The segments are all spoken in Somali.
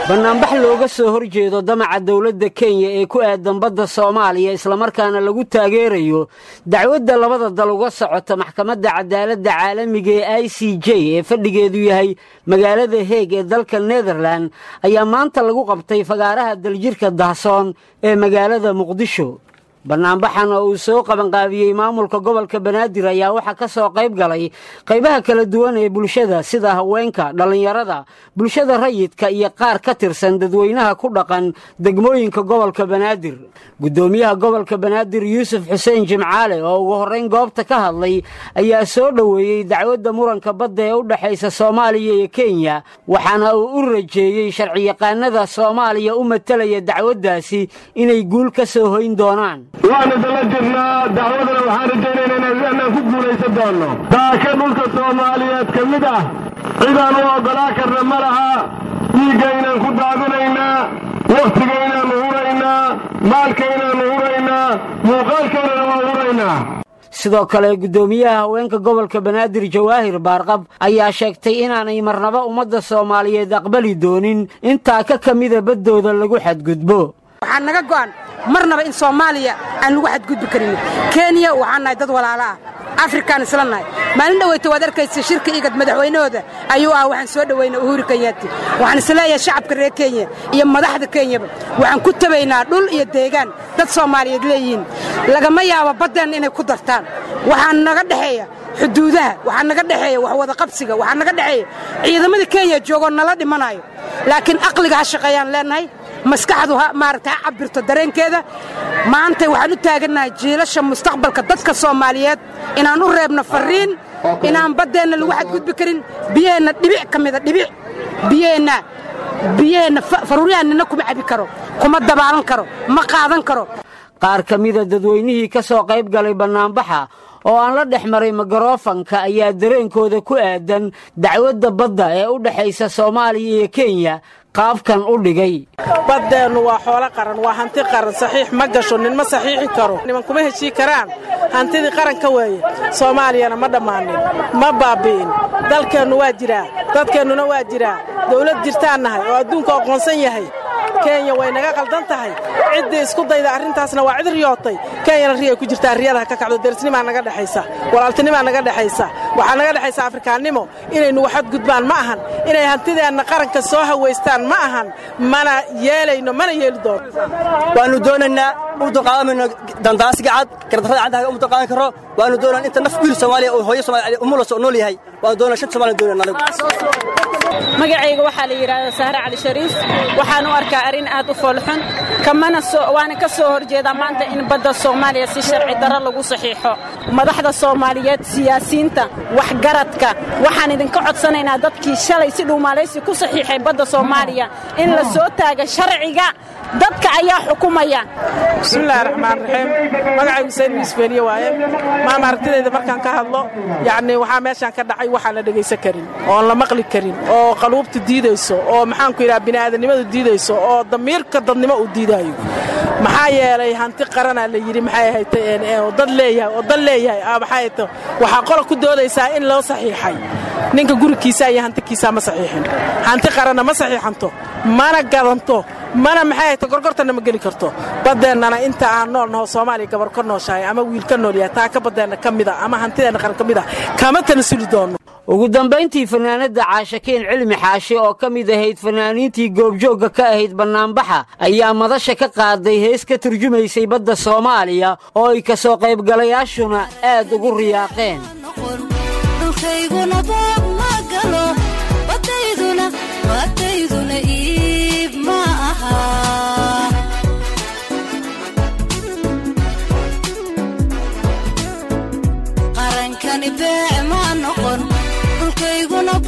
bannaanbax looga soo hor jeedo damaca dowladda kenya ee ku aadan badda soomaaliya islamarkaana lagu taageerayo dacwadda labada dal uga socota maxkamadda cadaaladda caalamiga ee i c j ee fadhigeedu yahay magaalada heeg ee dalka nederlan ayaa maanta lagu qabtay fagaaraha daljirka dahsoon ee magaalada muqdisho bannaanbaxan oo uu soo qabanqaabiyey maamulka gobolka banaadir ayaa waxaa ka soo qayb galay qaybaha kala duwan ee bulshada sida haweenka dhallinyarada bulshada rayidka iyo qaar ka tirsan dadweynaha ku dhaqan degmooyinka gobolka banaadir guddoomiyaha gobolka banaadir yuusuf xuseen jimcaale oo ugu horrayn goobta ka hadlay ayaa soo dhoweeyey dacwadda muranka badda ee u dhexaysa soomaaliya iyo kenya waxaana uu u rajeeyey sharciyaqaanada soomaaliya u matalaya dacwaddaasi inay guul ka soo hoyn doonaan waanu dala jirnaa dacwadana waxaan rajaynaynaa inaan ku guulaysan doonno daaka dhulka soomaaliyeed ka mid ah cidaan u oggolaa karna ma laha dhiigga inaan ku daadinaynaa wakhtiga inaannu huraynaa maalka inaannu huraynaa muuqaalkaynana waa huraynaa sidoo kale guddoomiyaha haweenka gobolka banaadir jawaahir baarqab ayaa sheegtay inaanay marnaba ummadda soomaaliyeed aqbali doonin intaa ka ka mida baddooda lagu xadgudbo waxaa naga go'an marnaba in soomaaliya aan lagu xadgudbi karin kenya waxaan nahay dad walaalo ah afrikaan isla nahay maalin dhoweyta waad arkaysa shirka igad madaxweynahooda ayuu ah waxaan soo dhowaynaa uhuru kenyaati waxaan isleeyahay shacabka reer kenya iyo madaxda kenyaba waxaan ku tabaynaa dhul iyo deegaan dad soomaaliyeed leeyihiin lagama yaabo baddeenna inay ku dartaan waxaa naga dhexeeya xuduudaha waxaa naga dhexeeya wax wada qabsiga waxaa naga dhexeeya ciidamada kenya joogoo nala dhimanayo laakiin aqliga ha shaqeeyaan leennahay maskaxdu maaragta ha cabirto dareenkeeda maanta waxaan u taagannahay jiilasha mustaqbalka dadka soomaaliyeed inaan u reebno farriin inaan baddeenna lagu xadgudbi karin biyaheenna dhibic ka mida dhibic biyaheenna biyaheenna faruuryahanina kuma cabi karo kuma dabaalan karo ma qaadan karo qaar ka mida dadweynihii ka soo qayb galay bannaanbaxa oo aan la dhex maray migarofanka ayaa dareenkooda ku aadan dacwadda badda ee u dhexaysa soomaaliya iyo kenya qaabkan u dhigay baddeennu waa xoolo qaran waa hanti qaran saxiix ma gasho nin ma saxiixi karo niman kuma heshii karaan hantidii qaranka weeye soomaaliyana ma dhammaanin ma baabbi'in dalkeennu waa jiraa dadkeennuna waa jiraa dawlad jirtaan nahay oo adduunku aqoonsan yahay kenya way naga qaldan tahay ciddii isku dayda arrintaasna waa cid riyootay kenyana riyay ku jirtaa riyadaha ka kacdo derisnimaa naga dhexaysa walaaltinimaa naga dhexaysa waxaa naga dhexaysa afrikaannimo inay nugu xadgudbaan ma ahan inay hantideenna qaranka soo hawaystaan ma ahan mana yeelayno mana yeeli doono waannu doonaynaa u dulqaadanmayno dandaasiga cad gardarrada caddaha u dulqaadan karro waannu doonaan inta naf wiil soomaaliya oo hooyo soomaaliya umulas oo nool yahay waannu doonaa shan soomaaliya doonaan anagu magacayga waxaa la yidhaahdaa sahre cali shariif waxaan u arkaa arrin aad u foolxun kamana waana ka soo horjeedaa maanta in badda soomaaliya si sharci darro lagu saxiixo madaxda soomaaliyeed siyaasiyiinta waxgaradka waxaan idinka codsanaynaa dadkii shalay si dhuumaalaysi ku saxiixay badda soomaaliya in la soo taaga sharciga dadka ayaa xukumaya bismillahi raxmaan raxiim magacaygu sayd miisbeeliye waaye maama aragtidayda markaan ka hadlo yacni waxaa meeshaan ka dhacay waxaan la dhegaysan karin oon la maqli karin oo qaluubta diidayso oo maxaanku yidhaha bini'aadanimadu diidayso oo damiirka dadnimo uu diidaayo maxaa yeelay hanti qaranaa la yidhi maxay ahayd oo dad leeyahay oo dad leeyahay maxay ahayd waxaa qola ku doodaysaa in loo saxiixay ninka gurigiisa iyo hantikiisaa ma saxiixin hanti qaranna ma saxiixanto mana gadanto mana maxay hayto gorgortanna ma geli karto baddeennana inta aan nool naho soomaaliya gabar ka nooshahay ama wiil ka nool yahay taa ka baddeenna ka mida ama hantideenna qaran ka mid a kama tanasuli doonno ugu dambayntii fanaanadda caashakeen cilmi xaashi oo ka mid ahayd fanaaniintii goobjoogga ka ahayd bannaanbaxa ayaa madasha ka qaaday hees ka turjumaysay badda soomaaliya oo ay ka soo qaybgalayaashuna aad ugu riyaaqeen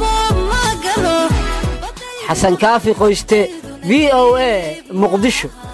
xasan kaafi qoyste v o a muqdisho